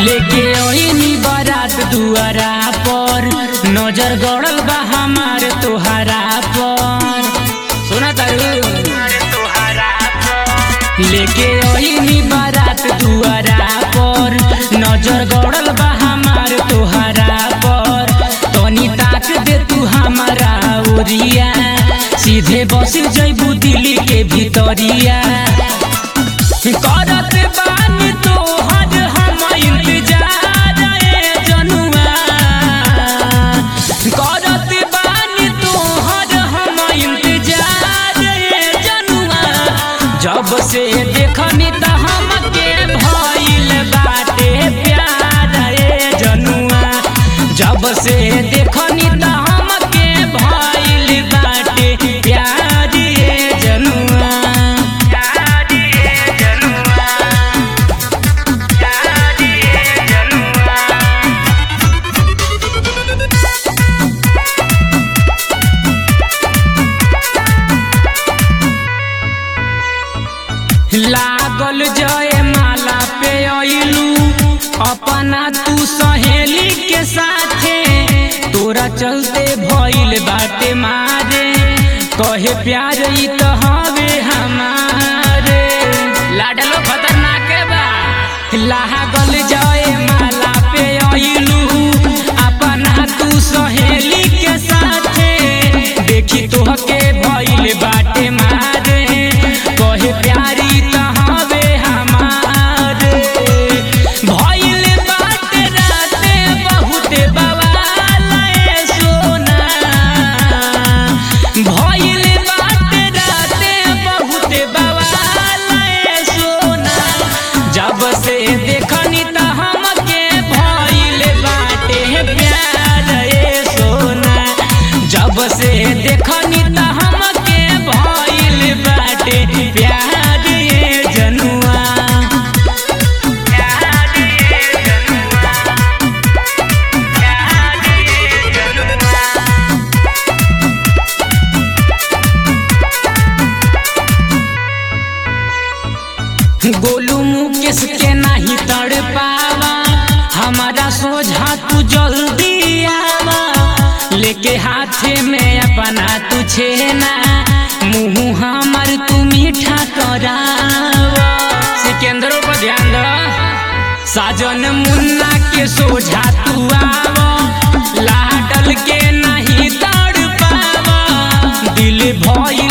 लेके ओइनी बारात दुआरा पर नजर गड़ल बा हमार तोहरा पर सुना तारू लेके ओइनी बारात दुआरा पर नजर गड़ल बा हमार तोहरा पर तनी ताक दे तू हमारा ओरिया सीधे बस जइबू दिल्ली के भीतरिया करत बानी तोहर हम इंतजार ए जनुआ करत बानी तोहर हम इंतजार ए जनुआ जब से देखनी त हमके भइल बाटे प्यार ए जनुआ जब से देखनी त हमके भइल बाटे प्यार ए जनुआ प्यार ए जनुआ प्यार ए जनुआ लागल जय माला पे अइलू अपना तू सहेली के साथे तोरा चलते भइल बाटे मारे कहे प्यार ई त हवे हमारे लाडलो खतरनाक बा लागल जय माला पे अइलू अपना तू सहेली के साथे देखी तोहके भइल बाटे मारे कहे प्यारी त हवे हमारे भइल बाटे राते बहुते बवाल ए सोना भइल बाटे राते बहुते बवाल ए सोना जब से देखनी त हमके भइल बाटे प्यार ए सोना जब से देखनी त हमके भइल बाटे प्यार ए जनुआ प्यार ए जनुआ प्यार ए जनुआ गोलू मुकेश के नहीं तड़ पावा हमारा सोझा तू जल्दी आवा लेके हाथे में अपना तू छेना मुंह हमार तू मीठा करावा सिकंदरों पर ध्यान दो साजन मुन्ना के सोझा तू आवा लाडल के नहीं तड़ पावा दिल भई